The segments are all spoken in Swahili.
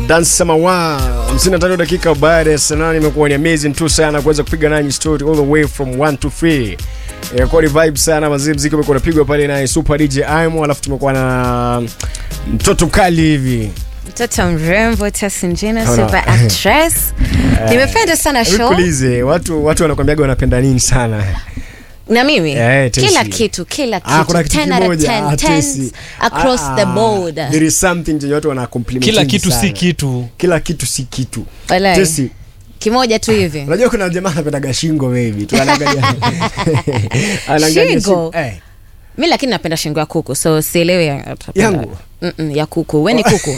dance samawa 55 dakika baada ya saa nane imekuwa ni amazing tu sana kuweza kupiga nanyi story all the way from 1 to 3 imekuwa ni vibe sana mazee mziki umekuwa unapigwa pale na super DJ Aimo alafu tumekuwa na mtoto mkali hivi mtoto mrembo tasinjina Naona. super actress nimependa sana show Nikuulize, watu watu wanakwambiaga wanapenda nini sana na mimi Eh, Tesi. kila kitu kila Ah, kuna kitu kitu 10 out of kimoja 10 ah, tens Tesi. across Ah, the ah, board there is something chenye watu wana compliment kila kitu si kitu kila kitu si kitu Walai. Tesi, kimoja tu hivi unajua kuna jamaa anapendaga shingo maybe tu anaangalia anaangalia Shingo? eh mi lakini napenda shingo ya kuku so sielewi ya- utapenda- Yangu? Mm-mm, ya kuku we ni kuku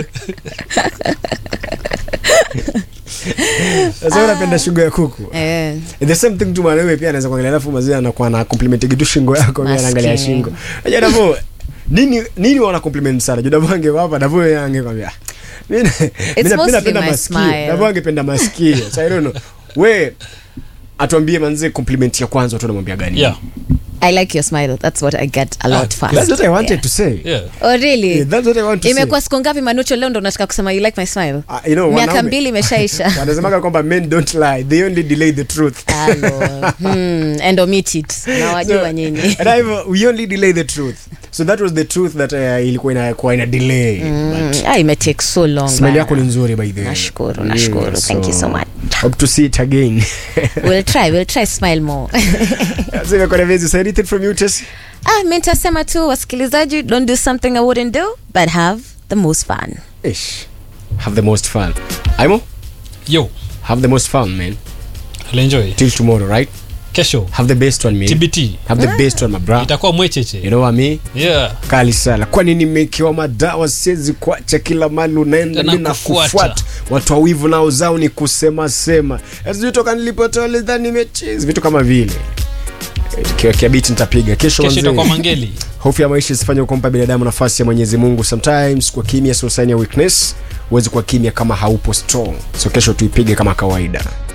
sasa unapenda shingo ya kuku Eh, the same thing tu mwanawe pia anaweza kuangalia alafu mazee anakuwa na compliment kitu shingo yako mimi anaangalia Maskini. shingo unajua Davo nini nini wana compliment sana juu Davo ange hapa Davo yeye angekwambia mimi mimi mimi mostly napenda my masikio smile. Davo angependa masikio so I don't know we atuambie manze compliment ya kwanza watu wanamwambia gani yeah i like your smile that's what i get a lot fast that's what I wanted Yeah. to say yeah oh really Yeah, that's what I want to imekuwa say siku ngapi manucho leo ndo unataka kusema you like my smile Ah, you know, miaka wanaume- mbili imeshaisha wanasemaga kwamba men don't lie they only delay the truth Hello. hmm, and omit it nawajua nyinyi and I've, we only delay the truth so that was the truth that uh, ilikuwa inakuwa ina delay Mm, but ah, imetake so long smile bana. yako ni nzuri by the way Nashukuru, nashukuru. Thank you so much. hope to see it again we'll try we'll try smile more so imekuwa ni amazing so anything from you Tess ah, mi nitasema tu wasikilizaji don't do something i wouldn't do but have the most fun ish have the most fun Aimo yo have the most fun man I'll enjoy till tomorrow right kesho have the best one man tbt have the best one my bro itakuwa mwecheche you know what I mean yeah kali sana kwani nimekewa madawa siwezi kuacha kila mali unaenda Tena mi na kufuata. kufuata watu wa wivu nao zao ni kusema sema sijui toka nilipotoa lidhani nimechezi vitu kama vile kiwekea biti nitapiga kesho kesho itakuwa manzee mangeli hofu ya maisha isifanye kumpa binadamu nafasi ya mwenyezi mungu sometimes kwa kimya sio sign ya weakness huwezi kuwa kimya kama haupo strong so kesho tuipige kama kawaida